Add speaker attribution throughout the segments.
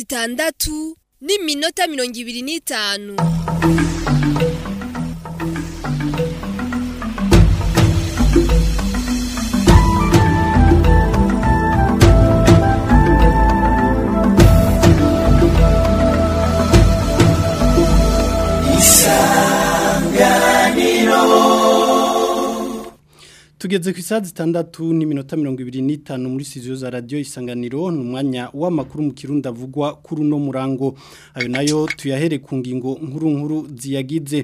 Speaker 1: zitandatu n'iminota mirongo ibiri n'itanu
Speaker 2: tugeze ku isaha zitandatu n'iminota mirongo ibiri n'itanu muri studio za radiyo isanganiro ni umwanya w'amakuru mu kirundi avugwa kuri uno murango ayo nayo tuyahere ku ngingo nkuru nkuru ziyagize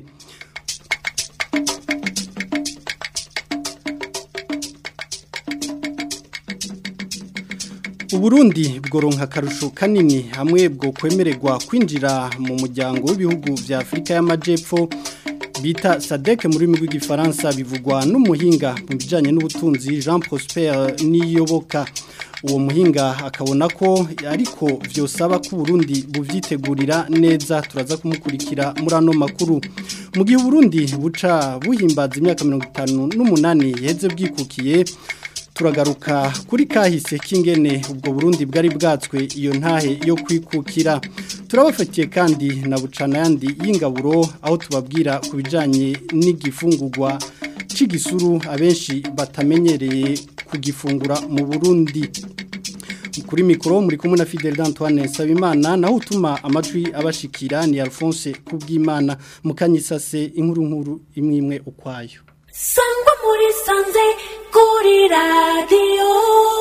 Speaker 2: uburundi bworonka akarusho kanini hamwe bwo kwemererwa kwinjira mu muryango w'ibihugu vya afurika y'amajepfo bita sadeke muri rurimi rw'igifaransa bivugwa n'umuhinga mu bijyanye n'ubutunzi jean prosper niyoboka uwo muhinga akabona ko ariko byosaba ko uburundi bubyitegurira neza turaza kumukurikira muri ano makuru mu gihe uburundi buca buhimbaza imyaka mirongo itanu n'umunani yaheze bwikukiye turagaruka kuri kahise k'ingene ubwo burundi bwari bwatswe iyo ntahe yo kwikukira turabafatiye kandi na bucana yandi y'ingaburo aho tubabwira ku bijyanye n'igifungurwa cy'igisuru abenshi batamenyereye kugifungura mu burundi kuri mikoro muri kumwe na Fidel Antoine Sabimana naho utuma amajwi abashikira ni Alphonse kubwimana mukanyisase inkuru nkuru imwe imwe ukwayo
Speaker 3: sangwa muri sanze kuri radiyo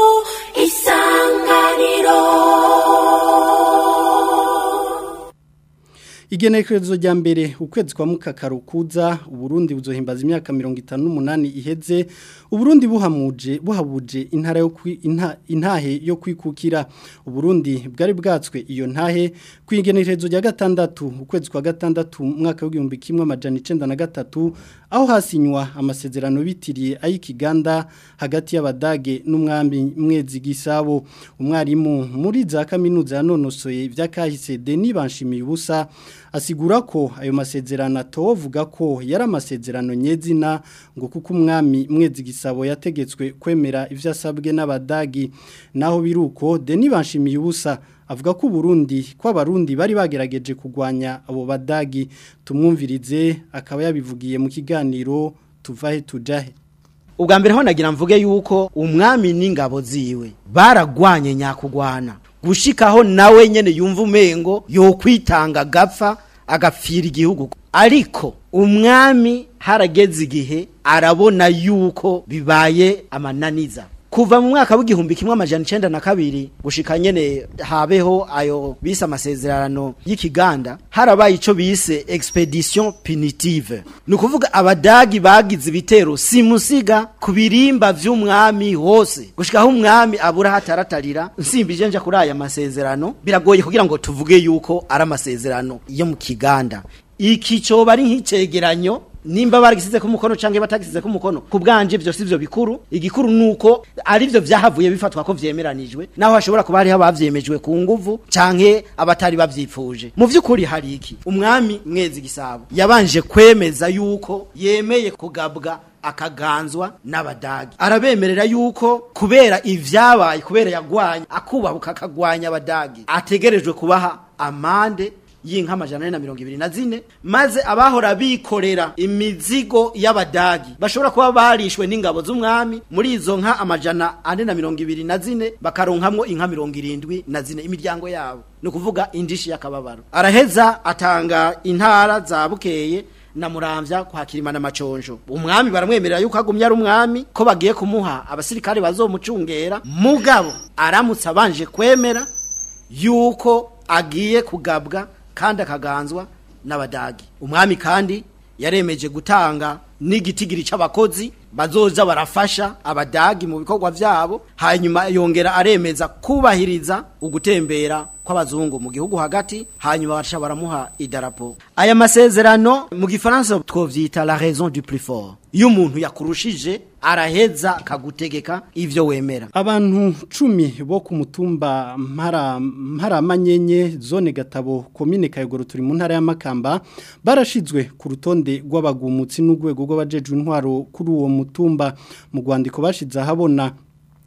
Speaker 3: isanganiro
Speaker 2: Igenekerezo rya mbere ukwezi kwa mukakaru kuza uburundi buzohimbaza imyaka 58 iheze uburundi buhamuje buhabuje intara yo inta, intahe yo kwikukira uburundi bwari bwatswe iyo ntahe kwigenekerezo rya gatandatu ukwezi kwa gatandatu mwaka w'igihumbi kimwe amajana 93 aho hasinywa amasezerano bitiriye ay'ikiganda hagati y'abadage n'umwami mwezi gisabo umwarimu muri za kaminuza yanonosoye ivyakahise Denis Banshimiye ubusa asigura ko ayo masezerano atovuga ko yari amasezerano nyezina ngo kuko umwami mwezi gisabo yategetswe kwemera ivyo asabwe n'abadagi naho biruko Denis Banshimiye ubusa avuga ko Burundi ko abarundi bari bagerageje kugwanya abo badagi tumwumvirize akaba yabivugiye mu kiganiro tuvahe tujahe
Speaker 4: ubwa mbere ho nagira mvuge yuko umwami n'ingabo ziwe baragwanye nyakugwana gushikaho nawe nyene yumva umengo yokwitanga gapfa agapfira igihugu ariko umwami harageze igihe arabona yuko bibaye amananiza kuva mu mwaka w'igihumbi kimwe amajana icenda na kabiri gushika nyene habeho ayo bise amasezerano y'ikiganda harabaye ico bise expedition punitive ni ukuvuga abadagi bagize ibitero simusiga ku birimba vy'umwami hose gushika aho umwami abura hataratarira nsimbije nja kuri aya masezerano biragoye kugira ngo tuvuge yuko ari amasezerano yo mu kiganda iki coba ari nk'icegeranyo nimba baragisize ku mukono canke batagisize ku mukono ku bwanje byo sivyo bikuru igikuru nuko ari byo vyahavuye bifatwa ko vyemeranijwe naho hashobora kuba hariho abavyemejwe ku nguvu canke abatari bavyipfuje mu vy'ukuri hari iki umwami mwezi gisabo yabanje kwemeza yuko yemeye kugabwa akaganzwa n'abadagi arabemerera yuko kubera ivyabaye kubera yagwanya akubahuka akagwanya abadagi ategerejwe kubaha amande y'inka amajana ane na mirongo ibiri na zine maze abahora bikorera imizigo y'abadagi bashobora kuba barishwe n'ingabo z'umwami muri izo nka amajana ane na mirongo ibiri na zine bakaronkamwo inka mirongo irindwi na zine imiryango yabo ni ukuvuga indishi y'akababaro araheza atanga intara za bukeye na muramvya kwa kirimana maconjo umwami baramwemerera yuko agumya ari umwami ko bagiye kumuha abasirikare bazomucungera mugabo aramutse abanje kwemera yuko agiye kugabwa kandi akaganzwa n'abadagi umwami kandi yaremeje gutanga n'igitigiri c'abakozi bazoza barafasha abadagi mu bikorwa vyabo hanyuma yongera aremeza kubahiriza ugutembera kw'abazungu mu gihugu hagati hanyuma baca baramuha idarapo aya masezerano mu gifaransa twovyita la raison du plus fort iyo umuntu yakurushije araheza akagutegeka ivyo wemera
Speaker 2: abantu cumi bo ku mutumba mpara mparamanyenye zone gatabo komine kayogoro turi mu ntara y'amakamba barashizwe ku rutonde rw'abagumutsi n'urwego rw'abajejwe intwaro kuri uwo mutumba mu rwandiko bashize ahabona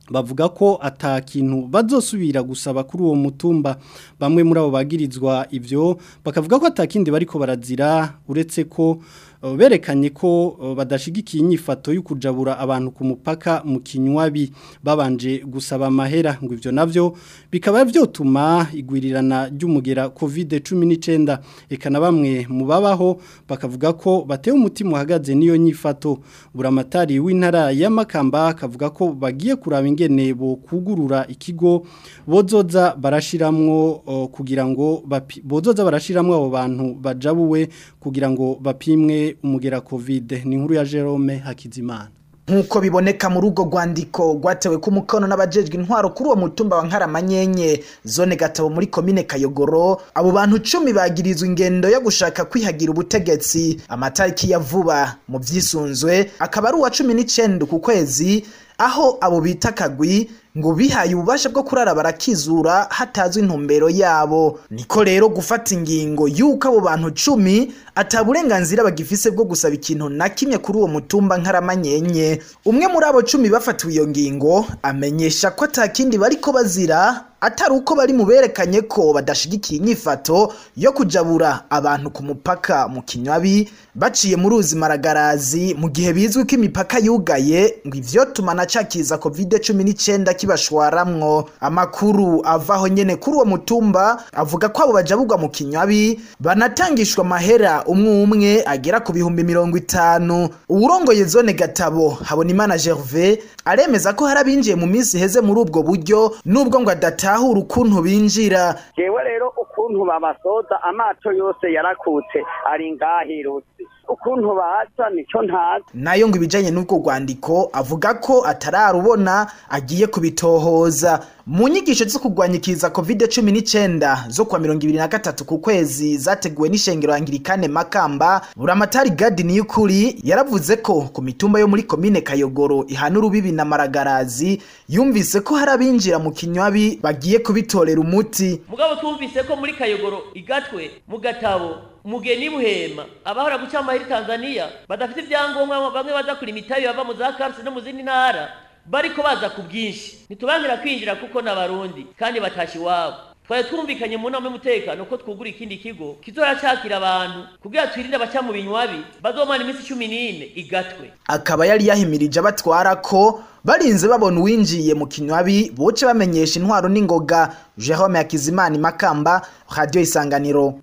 Speaker 2: bavuga ko ata kintu bazosubira gusaba kuri uwo mutumba bamwe muri abo bagirizwa ivyo bakavuga ko atakindi bariko barazira uretse ko uh, berekanye ko uh, badashigikiye inyifato yo kujabura abantu ku mupaka mu kinywabi babanje gusaba amahera ngo ivyo navyo bikaba vyotuma igwirirana ry'umugera COVID-19 eka na bamwe mu babaho bakavuga ko batewe umutima uhagaze niyo nyifato buramatari w'intara ya Makamba akavuga ko bagiye kuraba ingene bo kugurura ikigo bozoza barashiramwo uh, kugira ngo bapi- bozoza barashiramwo abo bantu bajabuwe kugira ngo bapimwe umugera covid ni inkuru ya Jerome Hakizimana
Speaker 5: nk'uko biboneka muri urwo rwandiko rwatewe ku mukono n'abajejwe intwaro kuri uwo mutumba wa nkaramanyenye zone gatabo muri komine kayogoro abo bantu cumi bagirizwa ingendo yo gushaka kwihagira ubutegetsi amatariki ya vuba mu vyisunzwe akaba ari uwa cumi n'icenda ku kwezi aho abo bita kagwi ngo bihaye ububasha bwo kurara barakizura hatazwi intumbero yabo niko rero gufata ingingo yuko abo bantu cumi ata burenganzira bagifise bwo gusaba ikintu na kimwe kuri uwo mutumba nkaramanyenye umwe muri abo cumi bafatiwe iyo ngingo amenyesha ko ata kindi bariko bazira atari uko bari mu berekanye ko badashigikiye inyifato yo kujabura abantu ku mupaka mu kinywabi baciye mu ruzi maragarazi mu gihe bizwi ko imipaka yugaye ngo ivyo tumana cakiza covid cumi n'icenda kibashwaramwo amakuru avaho nyene kuri uwo mutumba avuga ko abo bajaburwa mu kinywabi banatangishwa amahera umwe umwe agera ku bihumbi mirongo itanu uwurongoye zone gatabo habonimana gervais aremeza ko hari abinjiye mu minsi iheze muri ubwo buryo nubwo ngo adatahura ukuntu binjira
Speaker 6: jewe rero ukuntu babasoza amato yose yarakutse ari ngahirutse ukuntu baza nico ntazi
Speaker 5: nayo ngo ibijanye n'ubwo rwandiko avuga ko atararubona agiye kubitohoza mu nyigisho zo kurwanya ikiza covid cumi n'icenda zo kwa mirongo ibiri na gatatu ku kwezi zateguwe n'ishengero angirikane makamba buramatari gadi niyukuri yaravuze ko ku mitumba yo muri komine kayogoro ihana urubibi na maragarazi yumvise ko hari abinjira mu kinywabi bagiye kubitorera umuti
Speaker 7: mugabo twumvise ko muri kayogoro igatwe mu gatabo mugeni buhema abahora guca amahiri tanzania badafite ibyangombwa bamwe baza kurima itabi bava mu za karisi no mu zindi ntara bariko baza ku bwinshi ntitubangira kwinjira kuko n'abarundi kandi batasha iwabo twari twumvikanye mu nama y'umutekano ko twugura ikindi kigo kizohora cakira abantu kugira twirinde abaca mu binywabi bazomara iminsi cumi n'ine igatwe
Speaker 5: akaba yari yahimirije abatwara ko barinze babona uwinjiye mu kinywabi boce bamenyesha intwaro n'ingoga jerome yakizimana makamba radiyo isanganiro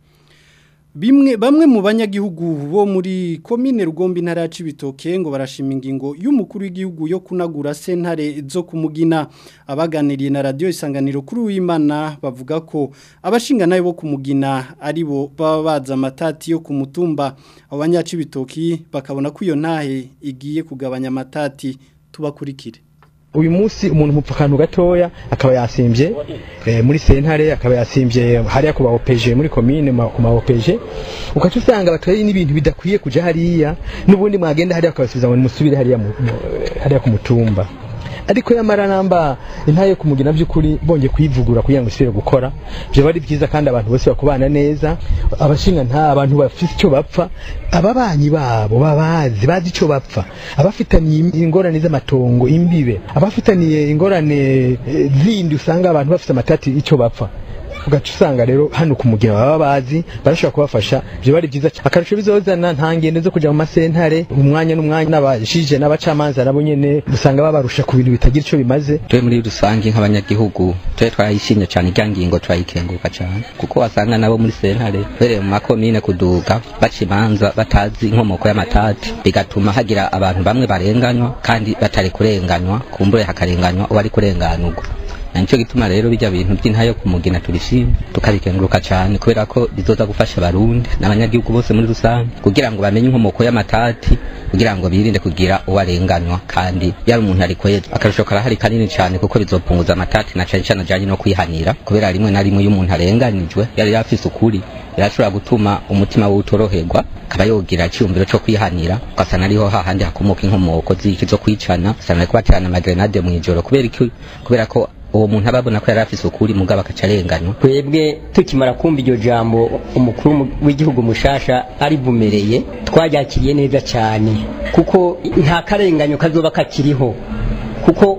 Speaker 2: Bimwe bamwe mu banyagihugu bo muri komine Rugombi ntara ya Cibitoke ngo barashima ingingo y'umukuru w'igihugu yo kunagura sentare zo kumugina abaganiriye na radio isanganiro kuri uwimana bavuga ko abashinga nayo bo kumugina aribo baba baza amatati yo ku mutumba abanyacibitoki bakabona ko iyo ntahe igiye kugabanya amatati tubakurikire
Speaker 8: uyu munsi umuntu mupfa akantu gatoya akaba yasimbye eh, muri sentare akaba yasimbye hariya ku ba OPG muri commune ma- ku ma OPG ukaca usanga batwaye n'ibintu bidakwiye kuja hariya n'ubundi mwagenda hariya akabasubiza ngo musubire hariya mu- mu- hariya ku mutumba ariko yamara namba intaye kumugina by'ukuri bonge kwivugura kugira ngo isubire gukora byo bari byiza kandi abantu bose bakubana neza abashinga nta abantu bafite icyo bapfa ababanyi babo babazi bazi icyo bapfa abafitaniye ingorane z'amatongo imbibe abafitaniye ingorane eh, zindi usanga abantu bafite amatati icyo bapfa ugaca usanga rero hano kumugira baba bazi barashobora kubafasha byo bari byiza cyane akarusho bizozana nta ngendo zo kujya mu masentare umwanya n'umwanya n'abashije n'abacamanza nabo nyene usanga babarusha ku bintu bitagira icyo bimaze
Speaker 9: twe muri rusange nk'abanyagihugu twe twayishimye cyane irya ngingo turayikenguruka cyane kuko wasanga nabo muri sentare uhereye mu makomine kuduga baca imanza batazi inkomoko y'amatati bigatuma hagira abantu bamwe barenganywa kandi batari kurenganywa kumbure hakarenganywa uwari kurenganurwa na nicyo gituma rero bijya bintu by'intayo kumugina turishimye tukabikenguruka cyane kubera ko bizoza gufasha abarundi n'abanyagihugu bose muri rusange kugira ngo bamenye inkomoko y'amatati kugira ngo birinde kugira uwarenganywa kandi yari umuntu ari kweza akarusho karahari kanini cyane kuko bizopunguza amatati na cyane cyane ajyanye no kwihanira kubera rimwe na rimwe iyo umuntu arenganijwe yari yafise ukuri birashobora gutuma umutima we utoroherwa akaba yogira icyumviro cyo kwihanira ugasanga ariho hahandi hakomoka inkomoko z'iki zo kwicana ugasanga ariko baterana amagrenade mu ijoro kubera iki kubera ko uwo muntu aba abona ko yari afise ukuri mugabo agaca arenganywa
Speaker 10: twebwe tukimara kumva iryo jambo umukuru w'igihugu mushasha arivumereye twaryakiriye neza cyane kuko nta karenganyo kazoba kakiriho kuko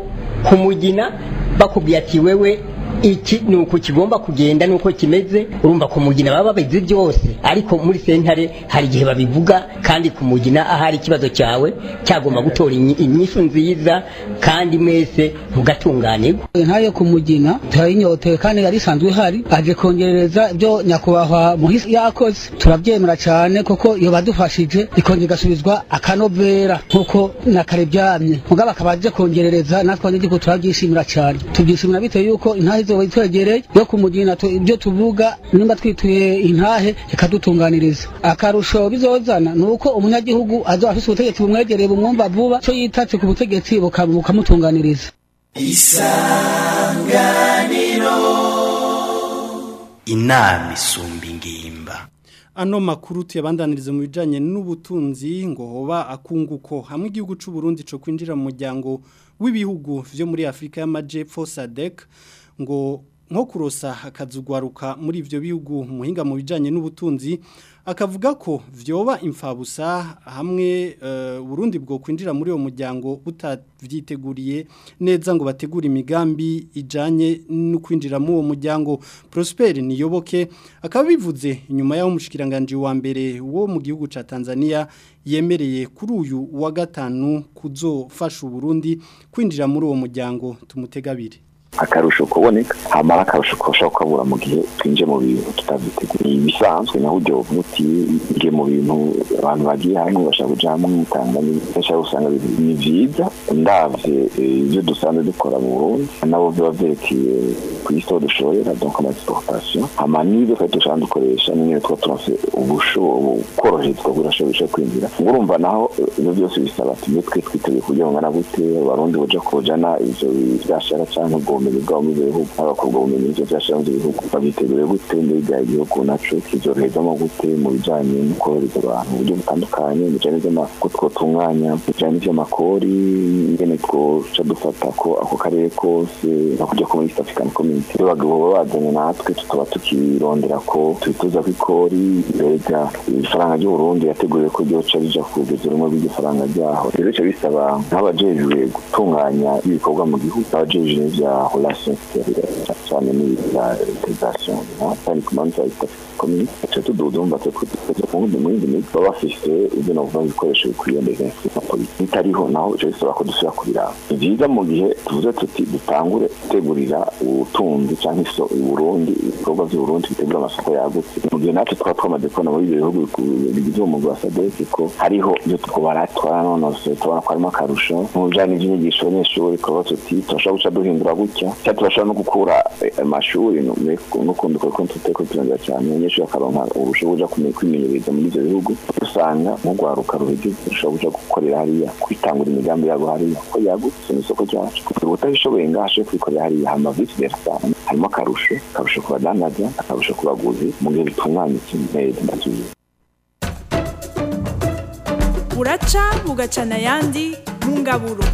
Speaker 10: kumugina bakubwiye ati wewe iki ni uku kigomba kugenda nuko kimeze urumva kumugina baba babizi byose ariko muri sentare hari igihe babivuga kandi kumugina ahari ikibazo cyawe cyagomba gutora inyi- inyishu nziza kandi mwese mugatunganirwa
Speaker 11: ntayo kumugina turayinyotewe kandi yari isanzwe ihari aje kongerereza ibyo nyakubahwa muhisi yakoze turabyemera cyane kuko iyo badufashije ikongera igasubizwa akanovera nk'uko na kare byamye mugabo akaba aje kongerereza natwe abanyagihugu turabyishimira cyane tubyishimira bitewe yuko intahe izoba itwegereye yo kumugina tu- ibyo tuvuga nimba twituye intahe ikadutunganiriza akarusho bizozana ni uko umunyagihugu azoba afise ubutegetsi bumwegereye bumwumva vuba cyo yitatse ku butegetsi buka- bukamutunganiriza
Speaker 12: inama isumba ingimba
Speaker 2: ano makuru tuyabandaniriza mu bijanye n'ubutunzi ngo hoba akunguko hamwe igihugu c'u Burundi co kwinjira mu muryango w'ibihugu vyo muri Afrika y'Amajepfo SADC ngo nko kurosa akazugwaruka muri ivyo bihugu muhinga mu bijanye n'ubutunzi akavuga ko vyoba imfabusa hamwe uh, Burundi bwo kwinjira muri uwo muryango butavyiteguriye neza ngo bategure imigambi ijanye no kwinjira mu uwo muryango Prosper niyoboke akaba bivuze inyuma yaho umushikiranganje wa mbere wo mu gihugu ca Tanzania yemereye kuri uyu wa gatanu kuzofasha Burundi kwinjira muri uwo muryango tumutegabire
Speaker 13: akarusho kuboneka hamara akarusho koshobora kukabura mu gihe twinjiye mu bintu tutabyiteguye ibisanzwe naho ujya umuti ngiye mu bintu abantu bagiye hamwe bashaka kuja hamwe mutanga bashaka gusanga ni vyiza ndavye ibyo dusanzwe dukora mu Burundi nabo biba vyerekeye ku isi aho dushorera donc ama exportation hama n'ibyo twari dushaka dukoresha n'ingene tuba turonse ubushobo koroherezwa burashobora kwinjira ngo urumva naho ibyo byose bisaba tumwe twe twiteguye kugira ngo ngana gute abarundi boja kujana ivyo vyashara canke ubwo ubumenyi bwabo mu bihugu n'abakobwa ubumenyi n'ivyo vyashara mu bihugu babiteguriye gute mbega igihugu naco kizoroherezamo gute mu bijanye no korohereza abantu mu buryo butandukanye mu bijanye n'uko twotunganya mu bijanye n'ivy'amakori ingene twoca dufata ko ako karere kose no kujya ko muri East African Community rero bagabo baba bazanye natwe tukaba tukirondera ko tubituza ko ikori mbega ifaranga ry'uburundi yateguriwe ko ryoca rija kugeza rumwe rw'igifaranga ryaho rero bica bisaba nk'abajejwe gutunganya ibikorwa mu gihugu abajejwe n'ivya relation extérieure cyane n'ibya integration cyane ku manza ya East African Community tuca tuduza umva twe kuduza ku wundi mundi migi baba bafise ibyo navuga ibikoresho bikwiye mbere na polisi bitariho naho bica bisaba ko dusubira kubiraba ni vyiza mu gihe tuvuze tuti dutangure gutegurira ubutunzi cyangwa iso Burundi ibikorwa by'Uburundi bitegura amasoko yagutse mu gihe natwe twaba twamaze kubona muri ibyo bihugu bigize umugwi wa SADC ko hariho ibyo twobara twaranonose tubona ko harimo akarusho mu bijanye n'ivyinyigisho abanyeshuri kuba tuti turashobora guca duhindura gutya cyangwa turashobora no gukura amashuri n'ukundi kuko tuteko turondera cyane abanyeshuri bakaronka ubushobozi bwo kwimenyereza muri ivyo bihugu usanga nk'urwaruka ruhigeze rushobora kuja gukorera hariya kwitangura imigambi yabo hariya ko yagutse mu isoko ryacu kugira utabishoboye ngaho ashobore kwikorera hariya hama vice versa harimo akarusho akarusho ku badandaza akarusho ku baguzi mu gihe bitunganyitse neza ndasubiye
Speaker 14: buraca bugacana ayandi mu ngaburo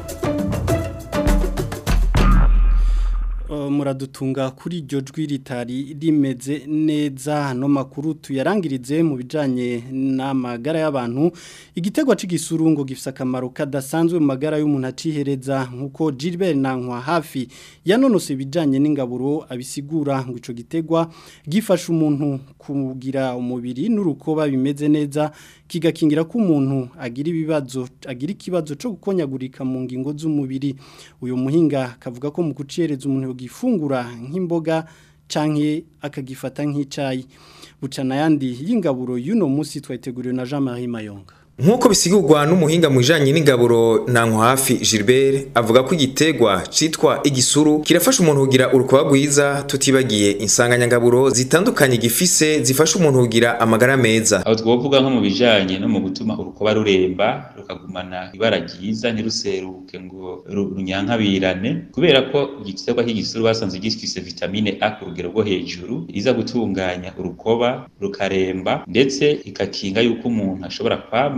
Speaker 2: muradutunga kuri iryo jwi ritari rimeze neza hano makuru tuyarangirize mu bijyanye n'amagara y'abantu igitego cy'igisurungo gifite akamaro kadasanzwe mu magara y'umuntu acihereza nk'uko Gilbert nankwa hafi yanonose ibijyanye n'ingaburo abisigura ngo icyo gitegwa gifasha umuntu kugira umubiri n'urukoba bimeze neza kigakingira ko umuntu agira ibibazo agira ikibazo cyo gukonyagurika mu ngingo z'umubiri uyu muhinga akavuga ko mu gucereza umuntu gifungura nk'imboga canke akagifata nk'icyayi bucana yandi y'ingaburo y'uno munsi twateguriwe na Jean Marie Mayonga
Speaker 15: Nkuko bisigurwa n'umuhinga mu bijanye n'ingaburo nanko hafi Gilbert avuga ko igitegwa citwa igisuru kirafasha umuntu kugira urukoba rwiza tutibagiye insanganyangaburo zitandukanye gifise zifasha umuntu kugira amagara meza
Speaker 16: aho twovuga nko mu bijanye no mu gutuma urukoba ruremba rukagumana ibara ryiza ntiruseruke ngo runyankabirane kubera ko igitegwa cy'igisuru basanze gifise vitamine A ku rugero rwo hejuru iza gutunganya urukoba rukaremba ndetse ikakinga yuko umuntu ashobora kwama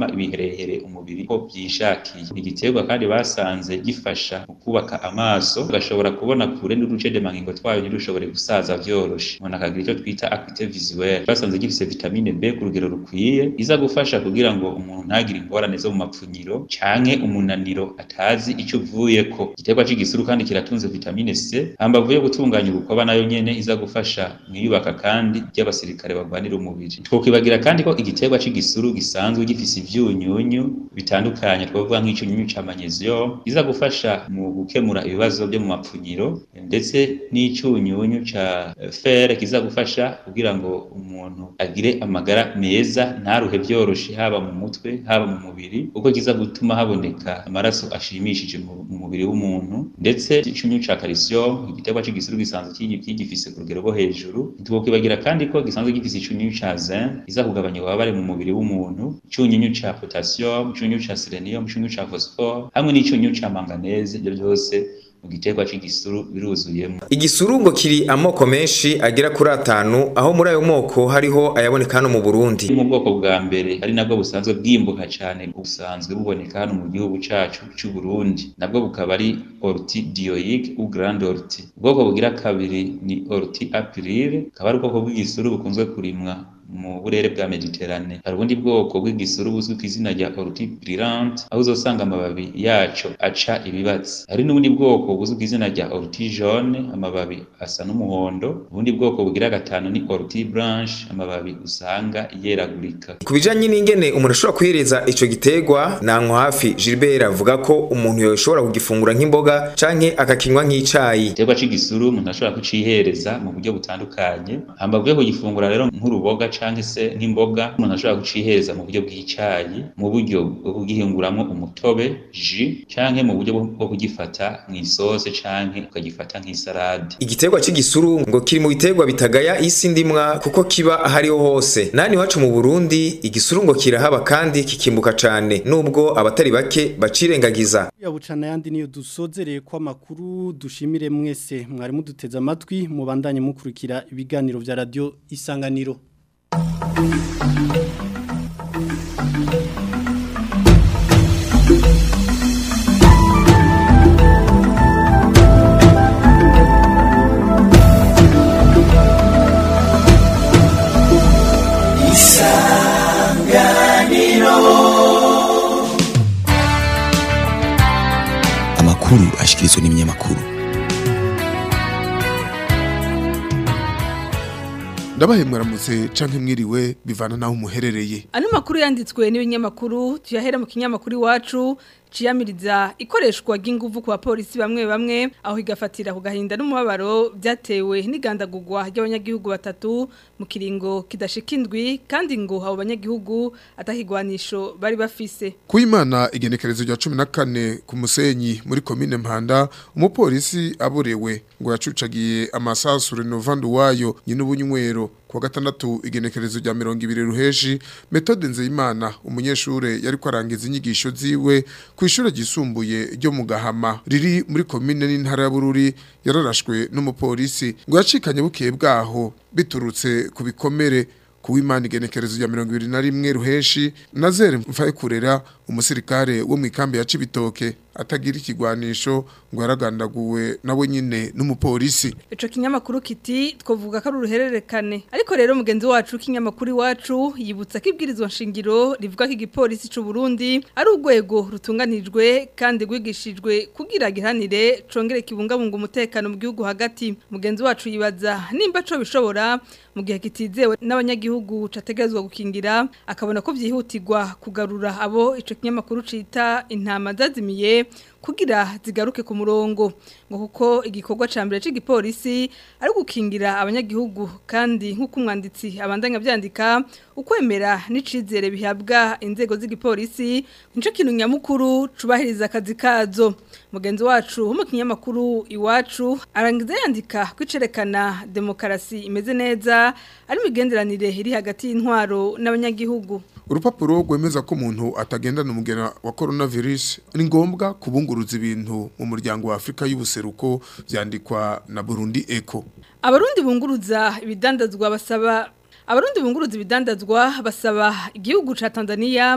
Speaker 16: kwama ibiherehere umubiri ko byishakiye igiterwa kandi basanze gifasha mu kubaka amaso ugashobora kubona kure n'uduce demangingo twayo ntirushobore gusaza vyoroshe umuntu akagira icyo twita acuité visuelle basanze gifise vitamine B ku rugero rukwiye iza gufasha kugira ngo umuntu ntagire ingorane zo mu mapfunyiro canke umunaniro atazi ico uvuyeko igiterwa c'igisuru kandi kiratunze vitamine C hambavu yo gutunganya urukoba nayo nyene iza gufasha mwiyubaka kandi ry'abasirikare barwanira umubiri twokwibagira kandi ko igiterwa c'igisuru gisanzwe gifise ivyunyunyu bitandukanye twavuga nk'icyunyunyu ca magnesium iza gufasha mu gukemura ibibazo byo mu mapfunyiro ndetse n'icyunyunyu ca fer kiza gufasha kugira ngo umuntu agire amagara meza ntaruhe vyoroshe haba mu mutwe haba mu mubiri kuko kiza gutuma haboneka amaraso ashimishije mu mubiri w'umuntu ndetse icyunyunyu ca calcium igiterwa c'igisuru gisanzwe kigifise ku rugero rwo hejuru ntitwokwibagira kandi ko gisanzwe gifise icyunyunyu ca zinc iza kugabanya ububabare mu mubiri w'umuntu icyunyunyu ca potassium icyunyunyu ca selenium icyunyunyu ca phosphore hamwe n'icyunyunyu ca manganese ibyo byose mu giterwa c'igisuru biruzuyemo
Speaker 15: igisuru ngo kiri amoko menshi agera kuri atanu aho muri ayo moko hariho ayaboneka hano mu Burundi
Speaker 16: mu bwoko bwa mbere ari nabwo busanzwe bwimbuka cyane busanzwe buboneka hano mu gihugu cacu c'u Burundi nabwo bukaba ari orti dioique ou grande orti ubwoko bugira kabiri ni orti aprile akaba ari ubwoko bw'igisuru bukunzwe kurimwa mu burere bwa Mediterane hari ubundi bwoko bw'igisuru buzwi ku izina rya orti brillante aho uzosanga amababi yaco aca ibibatsi hari n'ubundi bwoko buzwi ku izina rya orti jaune amababi asa n'umuhondo ubundi bwoko bugira gatanu ni orti blanche amababi usanga yeragurika
Speaker 15: ku bijanye n'ingene umuntu ashobora kwihereza ico giterwa nanko hafi Gilbert avuga ko umuntu yoshobora kugifungura nk'imboga canke akakinywa nk'icayi
Speaker 16: igiterwa c'igisuru umuntu ashobora kucihereza mu buryo butandukanye hambavu yo kugifungura rero nk'uruboga canke se nk'imboga umuntu ashobora kucihereza mu buryo bw'icayi mu buryo bwo kugihinguramwo umutobe ji canke mu buryo bwo kugifata mw'isose canke ukagifata nk'isarade
Speaker 15: igiterwa c'igisuru ngo kiri mu biterwa bitagaya isi ndimwa kuko kiba ahariho hose nani wacu mu Burundi igisuru ngo kirahaba kandi kikimbuka cane nubwo abatari bake bacirengagiza
Speaker 2: yabucana yandi niyo dusozereye ko amakuru dushimire mwese mwari muduteze amatwi mubandanye mukurikira ibiganiro vya radio isanganiro
Speaker 17: amakuru ashikirizwa n'ibinyamakuru
Speaker 18: ndabahe mwaramutse canke mwiriwe bivana naho umuherereye
Speaker 19: ano makuru yanditswe n'ibinyamakuru tuyahera mu kinyamakuru iwacu ciyamiriza ikoreshwa ry'inguvu ku bapolisi bamwe bamwe aho igafatira ku gahinda n'umubabaro byatewe n'igandagurwa ry'abanyagihugu batatu mu kiringo kidashika indwi kandi ngo abo banyagihugu atahigwanisho bari bafise
Speaker 18: Kuimana igenekerezo rya 14 ku musenyi muri commune Mpanda umupolisi aburewe ngo yacucagiye amasasu Renovando wayo nyine ubunywero kwa gatandatu igenekerezo rya 200 ruheshi metode nzeyimana umunyeshure yari kwarangiza inyigisho ziwe ku ishure gisumbuye ryo mu Gahama riri muri commune n'intara ya Bururi yararashwe n'umupolisi ngo yacikanye bukeye bwaho biturutse ku bikomere kuwimana igenekerezo rya 21 ruheshi nazere mfaye kurera umusirikare wo mu ikambi ya Cibitoke atagira ikigwanisho ngo yaragandaguwe nawe nyine n'umupolisi
Speaker 19: ico kinyamakuru kiti twovuga ko ari uruhererekane ariko rero mugenzi wacu kinyamakuru iwacu yibutsa ko ibwirizwa nshingiro rivuga ko igipolisi c'u Burundi ari urwego rutunganijwe kandi rwigishijwe kugira gihanire congere kibungabunga umutekano mu gihugu hagati mugenzi wacu yibaza nimba co bishobora mu gihe kitizewe n'abanyagihugu categerezwa gukingira akabona ko vyihutirwa kugarura abo ico kinyamakuru cita intama zazimiye kugira zigaruke ku murongo ngo kuko igikorwa ca mbere c'igipolisi ari gukingira abanyagihugu kandi nk'uko umwanditsi abandanya byandika ukwemera n'icizere bihabwa inzego z'igipolisi nico kintu nyamukuru cubahiriza akazi kazo mugenzi wacu wo mu kinyamakuru iwacu arangiza yandika kwicerekana demokarasi imeze neza ari imigenderanire iri hagati y'intwaro n'abanyagihugu
Speaker 18: urupapuro rwemeza ko umuntu atagendana umugera wa coronavirus ni ngombwa kubunguruza ibintu mu muryango wa Afrika y'ubuseruko byandikwa na Burundi Eco
Speaker 19: abarundi bunguruza ibidandazwa basaba Abarundi bunguruza ibidandazwa basaba igihugu ca Tanzania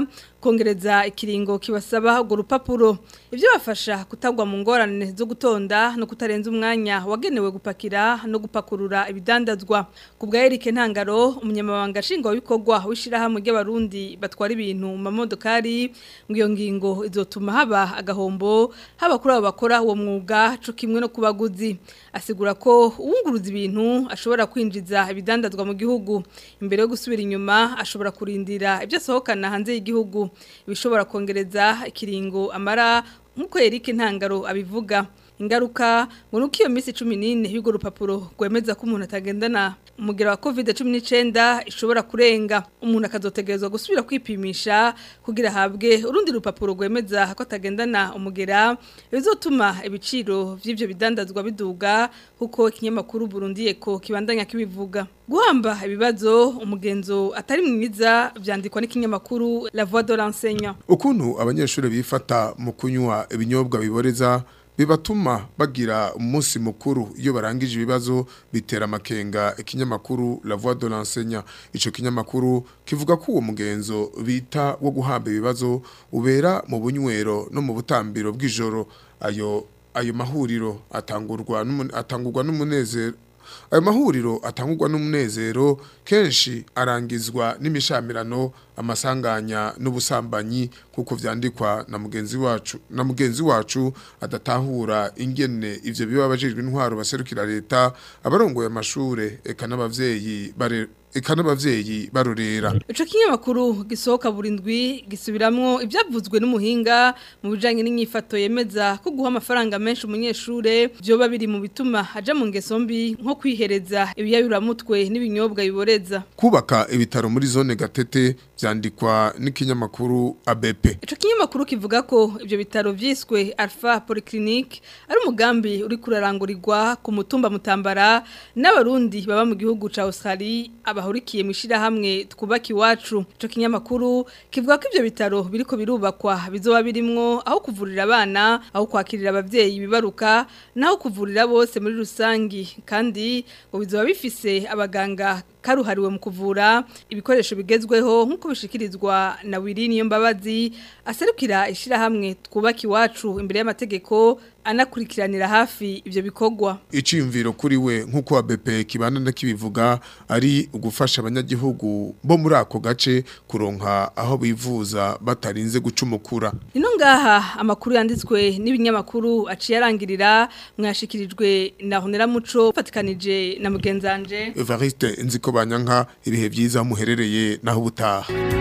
Speaker 19: kongereza ikiringo kibasaba urwo rupapuro ibyo bafasha kutagwa mu ngorane zo gutonda no kutarenza umwanya wagenewe gupakira no gupakurura ibidandazwa ku bwa Eric Ntangaro umunyamabanga nshingwabikorwa w'ishirahamwe ry'abarundi batwara ibintu mu mamodokari ngo iyo ngingo izotuma haba agahombo haba kuri abo bakora uwo mwuga co kimwe no kubaguzi asigura ko uwunguruza ibintu ashobora kwinjiza ibidandazwa mu gihugu imbere yo gusubira inyuma ashobora kurindira ibyo asohokana hanze y'igihugu ibishobora kongereza ikiringo amara nk'uko Eric Ntangaro abivuga ingaruka ngo nuko iyo minsi 14 y'ugo rupapuro gwemeza ko umuntu atagendana umugera wa COVID-19 ishobora kurenga umuntu akazotegerezwa gusubira kwipimisha kugira habwe urundi rupapuro gwemeza ko atagendana umugera bizotuma ibiciro vy'ivyo bidandazwa biduga kuko ikinyamakuru Burundi eko kibandanya kibivuga guhamba ibibazo umugenzo atari mwiza vyandikwa n'ikinyamakuru La Voix de l'enseignant
Speaker 18: ukuntu abanyeshuri bifata mu kunywa ibinyobwa biboreza bibatuma bagira umunsi mukuru iyo barangije ibibazo bitera amakenga ikinyamakuru La Voix de l'enseignant ico kinyamakuru kivuga ko uwo mugenzo bita wo guhamba ibibazo ubera mu bunywero no mu butambiro bw'ijoro ayo ayo mahuriro atangurwa atangurwa n'umunezero ayo mahuriro atangurwa n'umunezero kenshi arangizwa n'imishamirano amasanganya n'ubusambanyi kuko vyandikwa na mugenzi wacu na mugenzi wacu adatahura ingene ivyo biba bajejwe intwaro baserukira leta abarongoye amashure eka n'abavyeyi bare eka n'abavyeyi barorera
Speaker 19: ico kinyamakuru gisohoka burindwi gisubiramwo ivyavuzwe n'umuhinga mu bijanye n'inyifato yemeza ko guha amafaranga menshi umunyeshure byoba biri mu bituma aja mu ngeso mbi nko kwihereza ibiyayuramutwe n'ibinyobwa biboreza
Speaker 18: kubaka ibitaro muri zone gatete vyandikwa n'ikinyamakuru ABP
Speaker 19: ico kinyamakuru kivuga ko ivyo bitaro vyiswe Alpha Polyclinique ari umugambi uri kurarangurirwa ku mutumba mutambara n'abarundi baba mu gihugu ca Australia abahurikiye mu hamwe twubaka iwacu ico kinyamakuru kivuga ko ivyo bitaro biriko birubakwa bizoba birimwo aho kuvurira abana aho kwakirira abavyeyi bibaruka naho kuvurira bose muri rusangi kandi ngo bizoba bifise abaganga karuhariwe mu kuvura ibikoresho bigezweho nk'uko bishikirizwa na Wirini niyo mbabazi aserukira ishirahamwe twubaka iwacu imbere y'amategeko anakurikiranira hafi ivyo bikorwa
Speaker 18: iciyumviro kuri we nk'uko ABP kibana kibivuga ari ugufasha abanyagihugu bo muri ako gace kuronka aho bivuza batarinze gucumukura
Speaker 19: ino ngaha amakuru yanditswe n'ibinyamakuru aciye arangirira mwashikirijwe na Honera Muco fatikanije na mugenzanje
Speaker 18: Evariste nziko banyanka ibihe byiza muherereye naho ubutaha